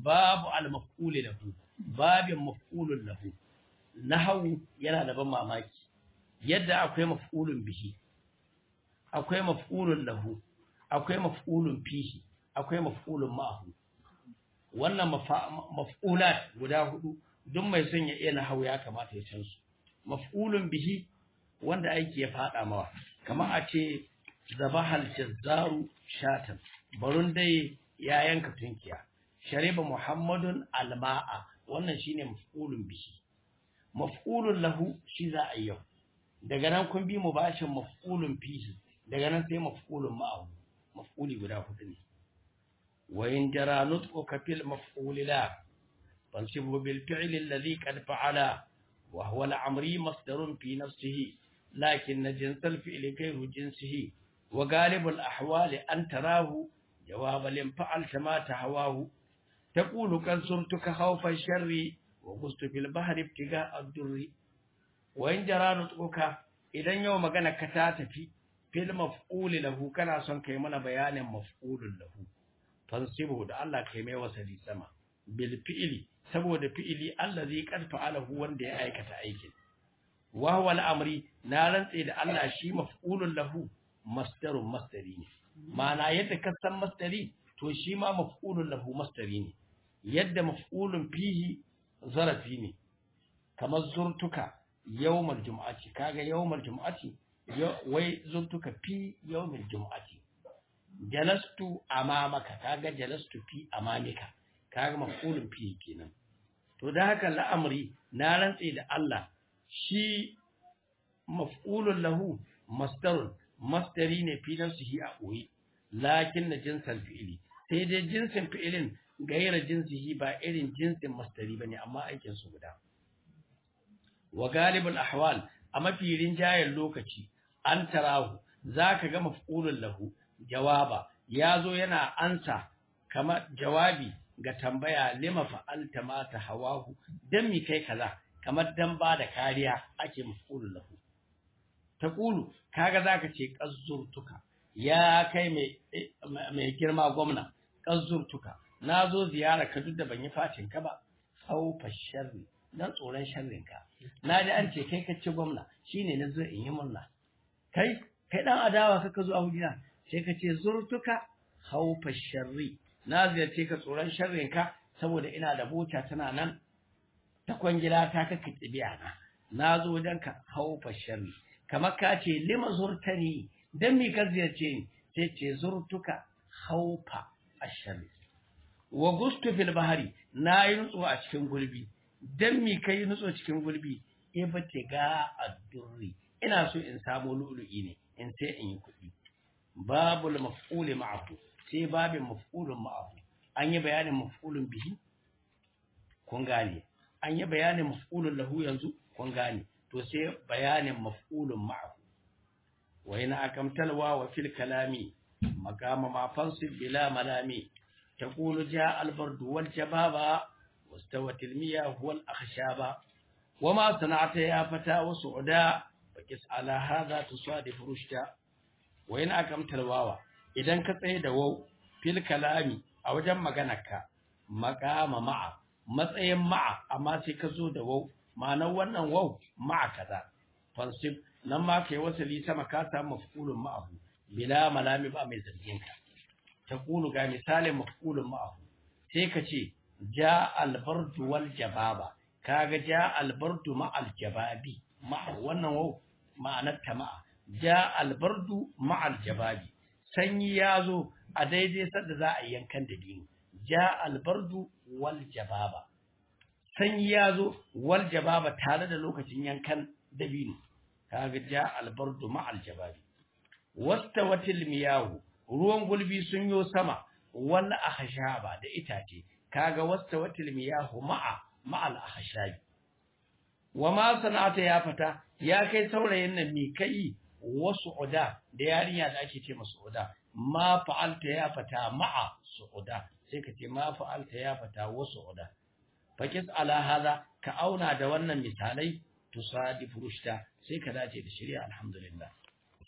babu al-maf'ul lahu babin maf'ulun lahu nahwu yana da ban mamaki yadda akwai maf'ulun bihi akwai maf'ulun lahu akwai maf'ulun fihi akwai maf'ulun ma'ahu wannan maf'ulat guda hudu duk mai son ya iya nahwu ya kamata ya san su maf'ulun bihi wanda aiki ya fada mawa kamar a ce zabahal jazzaru shatan barun dai ya yanka tunkiya shariba muhammadun alma'a wannan shine maf'ulun bihi maf'ulun lahu shi za a yau daga nan kun bi mu bashin maf'ulun fihi daga nan sai maf'ulun ma'ahu maf'uli guda hudu ne wa in jara nutquka fil maf'ul la fansibhu bil fi'l alladhi qad fa'ala wa huwa al-amri masdarun fi nafsihi lakin jins al-fi'l ghayru jinsihi wa ghalib al-ahwal an tarahu جواب لم فعلت ما تهواه تقول قد زرتك خوف الشر وغزت في البحر ابتغاء الدر وإن جرى نطقك idan yau magana ka ta tafi fil maf'ul lahu kana son kai mana bayanin maf'ulun lahu tansibu da Allah kai mai wasali sama bil fi'li saboda fi'li allazi qad fa'alahu wanda ya aikata aikin wa huwa al-amri na rantse da Allah shi maf'ulun lahu masdarun masdari ne ma'ana yadda ka san masdari to shi ma maf'ulun lahu masdari ne yadda maf'ulun fihi zarafi ne kamar zurtuka yawmal jum'ati kaga yawmal jum'ati wai zurtuka fi yawmal jum'ati jalastu amamaka kaga jalastu fi amamika kaga maf'ulun fihi kenan to da haka la'amri na rantse da Allah shi maf'ulun lahu masdarun masdari ne fi nafsihi a ɓoye lakin na jinsan fi'ili sai dai jinsin fi'ilin gaira jinsihi ba irin jinsin masdari bane amma aikin su guda wa galibul ahwal a mafi rinjayen lokaci an tarahu zaka ga maf'ulun lahu jawaba yazo yana ansa kama jawabi ga tambaya lima fa'alta ma ta hawahu dan mi kai kaza kamar dan ba da kariya ake maf'ulun lahu taqulu kaga zaka ce qazzurtuka ya kai mai mai girma gwamna qazzurtuka nazo ziyara ka duk da ban yi fatin ka ba saufa sharri dan tsoron sharrin ka naji an ce kai ka ci gwamna shine nazo in yi murna kai kai dan adawa kaka zo a hujina sai ka ce zurtuka khaufa sharri na ziyarce ka tsoron sharrin ka saboda ina da bota tana nan ta kwangila ta kaka tsibiya na nazo wajen ka khaufa sharri kamar ka ce lima zurtani dan mi ka ziyarce ni sai ce zurtuka khaufa asharri wa gustu fil bahari na yi nutso a cikin gulbi dan mi kai nutso cikin gulbi ibtiga ad-durri ina so in samu lu'lu'i ne in sai in yi kuɗi babul maf'ul ma'ahu sai babin maf'ulun ma'ahu an yi bayanin maf'ulun bihi kun gane an yi bayanin maf'ulun lahu yanzu kun gane to sai bayanin maf'ulun ma'ahu wa ina akamtalwa wa fil kalami maqama ma fansib bila malami تقول جاء البرد والجبابا واستوت المياه والأخشابا وما صنعت يا فتى وسعدا فكس على هذا تصادف رشدا وإن أقمت الواو إذا كتسي دو في الكلام أو جم مغنك مقام مع matsayin ma'a amma sai ka zo da wau ma'anar wannan wau ma'a kaza fansib nan ma kai wasali sama ka samu mafulun ma'ahu bila malami ba mai zargin ka taqulu ga misalin mafulun ma'ahu sai ka ce ja albardu wal jababa kaga ja albardu ma'al jababi ma'a wannan wau ma'anar ta ma'a ja albardu ma'al jababi sanyi ya zo a daidai sadda za a yankan da dini ja albardu wal jababa sanyi ya zo wal jababa tare da lokacin yankan dabino kaga ja albardu ma'al jababi wastawatil miyahu ruwan gulbi sun yo sama wal ahshaba da itace kaga wastawatil miyahu ma'a ma'al ahshabi wama sana'ata ya fata ya kai saurayin nan mi kai wasu uda da yarinya da ake ce masu uda ma fa'alta ya fata ma'a su'uda sai ka ce ma fa'alta ya fata wasu uda fakis ala hada ka auna da wannan misalai tusadifu rushda sai ka dace da shari'a alhamdulillah